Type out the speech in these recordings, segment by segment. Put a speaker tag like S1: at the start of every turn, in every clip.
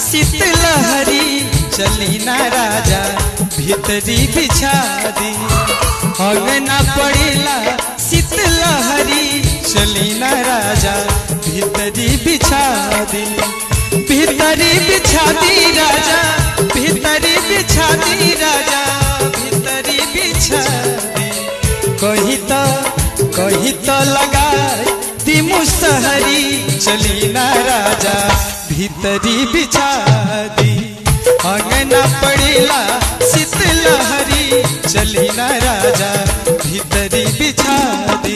S1: शीतलहरी चली ना राजा भीतरी बिछा दी अंगना पड़ेला शीतलहरी चली ना राजा भीतरी बिछा दी भीतरी बिछा दी राजा भीतरी बिछा दी राजा भीतरी बिछा दी कही तो कही तो लगा दी मुसहरी चली ना राजा भीतरी बिछा दी अंगना पड़ेला शीतलहरी चली ना राजा भीतरी बिछा दी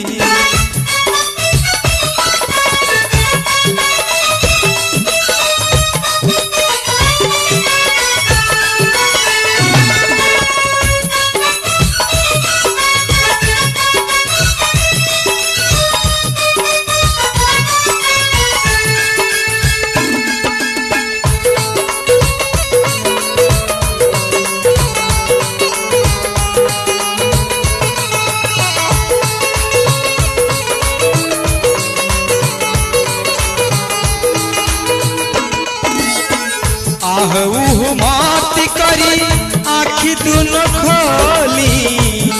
S1: आह उह मात करी आखी दुनो खोली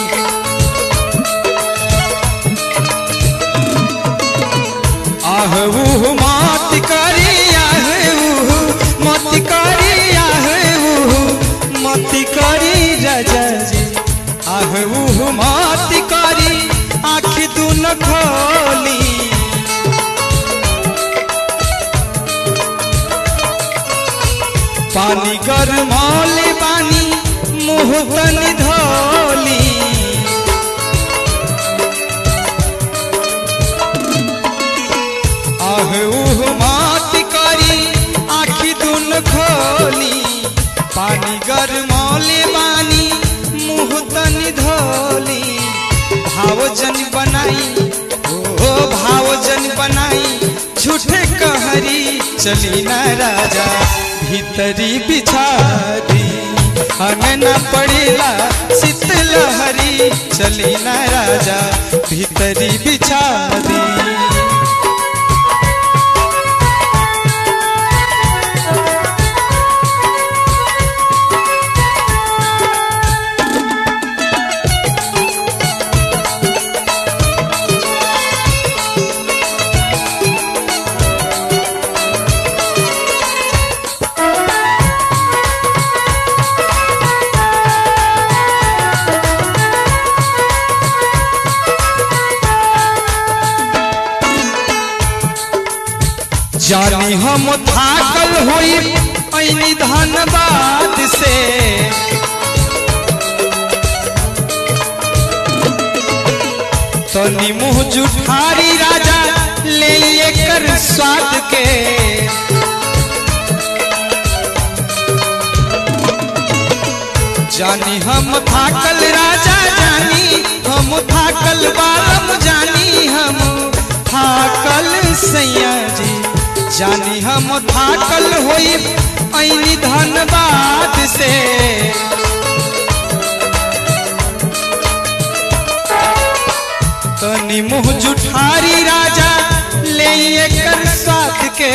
S1: आह उह मात करी आह उह मत करी आह उह मत करी राजा जी आह उह मात करी आखी दुनो खोली पानी गरमौले पानी मुँह तनी धोली आह उह मात करी आखी दुन खोली पानी गरमौले पानी मुँह तनी धोली भावजन बनाई ओ भावजन बनाई झूठे कहरी चली ना राजा भीतरी बिछा दी अंगना पड़ेला शीतलहरी चली ना राजा भीतरी बिछा दी जानी हम थाकल होई ऐनी धनबाद से तनी मुँह जुठारी राजा ले कर स्वाद के जानी हम थाकल राजा जानी हम थाकल बालम जानी हम थाकल सैया जी जानी हम थाकल होई ऐनी धनबाद से तनी मुँह जुठारी राजा ले कर साथ के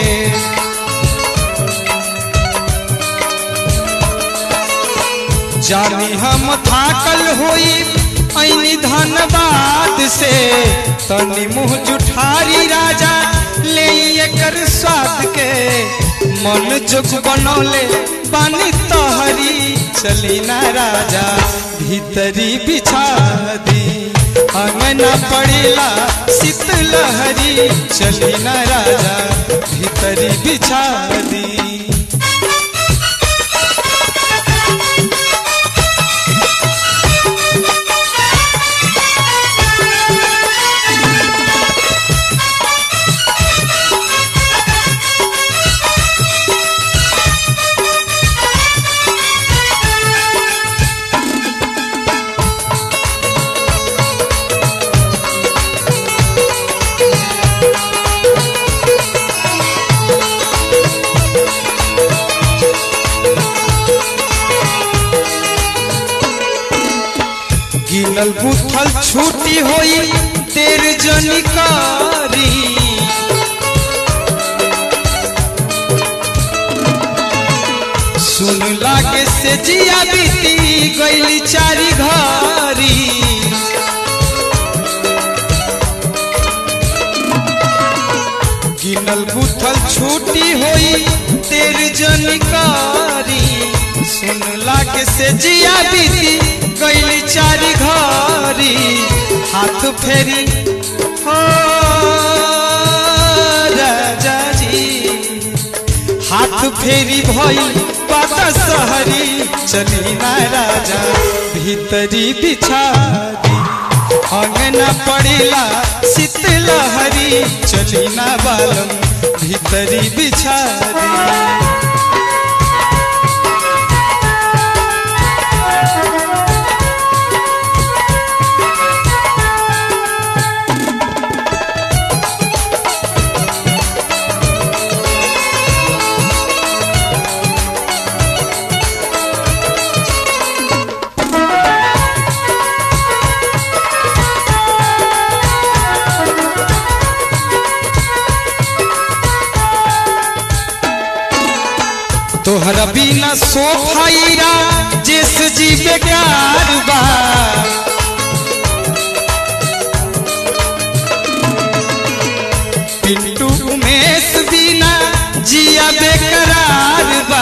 S1: जानी हम थाकल होई ऐनी धनबाद से तनी मुँह जुठारी राजा ले कर स्वाद के मन जोग बनौले पानी तोहरी चली ना राजा भीतरी बिछा दी अंगना पड़ेला शीतलहरी चली ना राजा भीतरी बिछा दी गिनल बुथल छूटी होई तेर जनिकारी से जिया बीती गईली चारी घरी गिनल गुथल छूटी होई तेर जनकारी सुन लागे से जिया बीती गईली चारी घरी हाथ फेरी हो राजा जी हाथ फेरी भई पाता सहरी चली ना राजा भीतरी बिछा दी अंगना पड़ेला शीतलहरी चली ना बालम भीतरी बिछा दी तोहरा बिना सोफाईरा जिस जी बेकार बा पिंटू उमेश बिना जिया बेकरार बा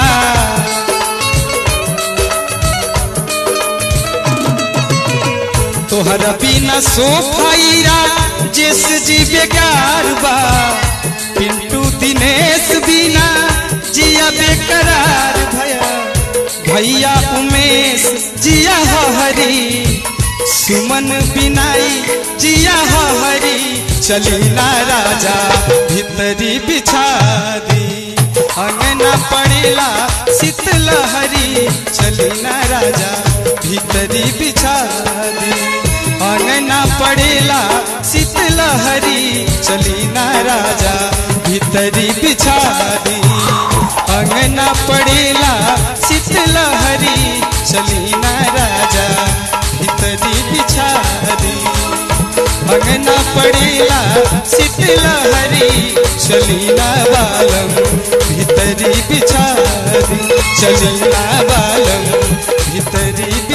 S1: तोहरा बिना सोफाईरा जिस जी बेकार बा पिंटू दिनेश बिना जिया बेकरार भया भैया उमेश जिया हो हरी सुमन बिनाई जिया हो हरी चली ना राजा भीतरी बिछा दी अंगना पड़ेला शीतलहरी चली ना राजा भीतरी बिछा दी अंगना पड़ेला शीतलहरी चली ना राजा भीतरी बिछा दी अंगना पड़ेला शीतलहरी चली ना राजा भीतरी बिछा दी अंगना पड़ेला शीतलहरी चली ना बालम भीतरी बिछा दी चली ना बालम भीतरी